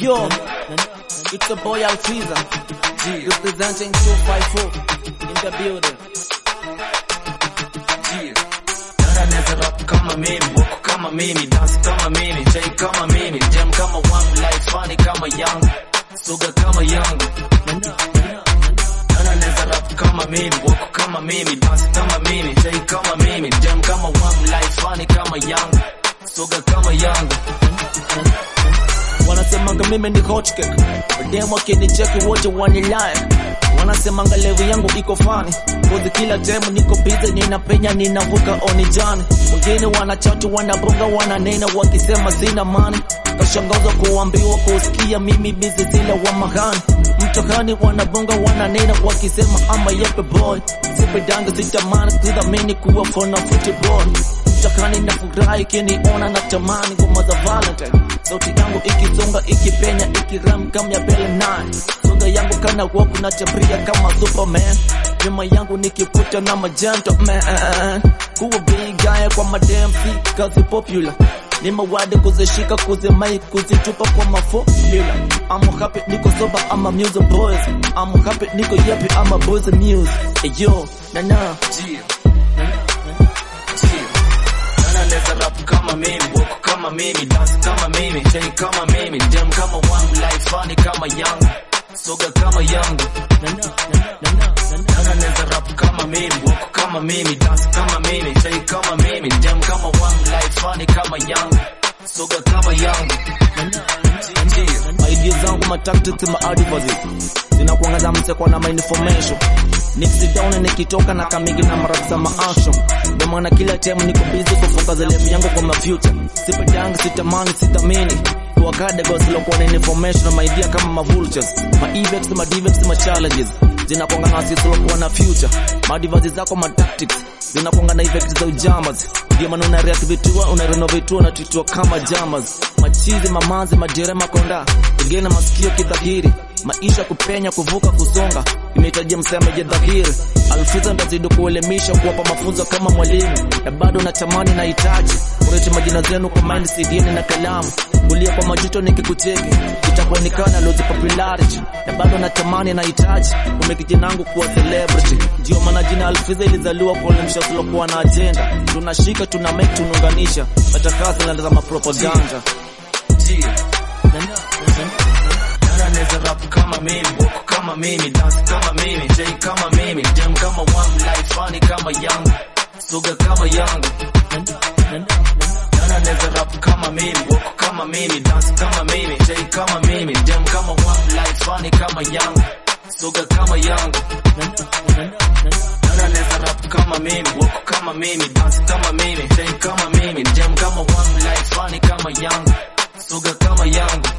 Yo, it's a boy Alfiza, representing 254 in the building. Anaweza rap kama mimi, walk kama mimi, dance kama mimi, chai kama mimi, jam kama wangu, life funny kama yangu, suga kama yangu. Anaweza rap kama mimi, walk kama mimi, dance kama mimi, chai kama mimi, jam kama wangu, life funny kama yangu, suga kama yangu. Wanasemanga mimi ni hot cake, dem wakinicheki wote wanilike. Wanasemanga level yangu iko fani, kozi kila time niko busy, ninapenya ninavuka onijani. Wengine wanachatu wanabonga wananena wakisema sina mani, kashangazwa kuambiwa kusikia mimi busy zile wa mahani. Mtokani wanabonga wananena wakisema ama yepe boy, sipedanga sitamani kudhamini kuwa fona football mtakani na furahi kiniona na tamani ngoma za Valentine, sauti yangu ikizonga ikipenya ikiram kama ya Belle Nine, soga yangu kana walk na tabria kama Superman, nyuma yangu nikiputa na magento man, kuwa big guy kwa madam si kazi popular ni mawade kuzishika kuzimai kuzitupa kwa mafomula I'm happy niko sober I'm a music boys I'm happy niko yappy I'm a boys news hey yo na na Anaweza rap kama mimi, walk kama mimi, dance kama mimi, chai kama mimi, jam kama wangu, life funny kama yangu, soga kama yangu. Anaweza rap kama mimi, walk kama mimi, dance kama mimi, chai kama mimi, jam kama wangu, life funny kama yangu, soga kama yangu. idea zangu ma tactics ma advices zinakuangaza mseko na ma information nikisi down nikitoka na kamigi na marafisa ma action ndio maana kila time niko busy kufunga zile yangu kwa ma future sipendanga sitamani sitamini kuwakade gosilo kuwa na information na ma idea kama ma vultures ma effects ma defects ma challenges zinakuanga na sisi kuwa na future ma devices zako ma tactics zinakuanga na effects za ujamas ndio maana una reactivitua una renovatua na tutua kama jamas machizi mamanzi majere makonda wengine masikio kidhahiri maisha kupenya kuvuka kusonga imehitaji msemaji dhahiri alfiza ndazidi kuelimisha kuwapa mafunzo kama mwalimu na bado natamani nahitaji kuleta majina zenu kwa mind cdni na kalamu kulia kwa majuto nikikucheki itakuonekana lozi popularity na bado natamani nahitaji kumeki jinangu kuwa celebrity ndio maana jina alfiza ilizaliwa kuelimisha kulokuwa na ajenda tunashika tuna make tunaunganisha matakasi na za mapropaganda Anaweza rap kama mimi, walk kama mimi, dance kama mimi, chai kama mimi, jam kama wangu, life funny kama yangu, soga kama yangu. Anaweza rap kama mimi, walk kama mimi, dance kama mimi, chai kama mimi, jam kama wangu, life funny kama yangu, soga kama yangu. Anaweza rap kama mimi, walk kama mimi, dance kama mimi, chai kama mimi, jam kama wangu, life funny kama yangu, soga kama yangu.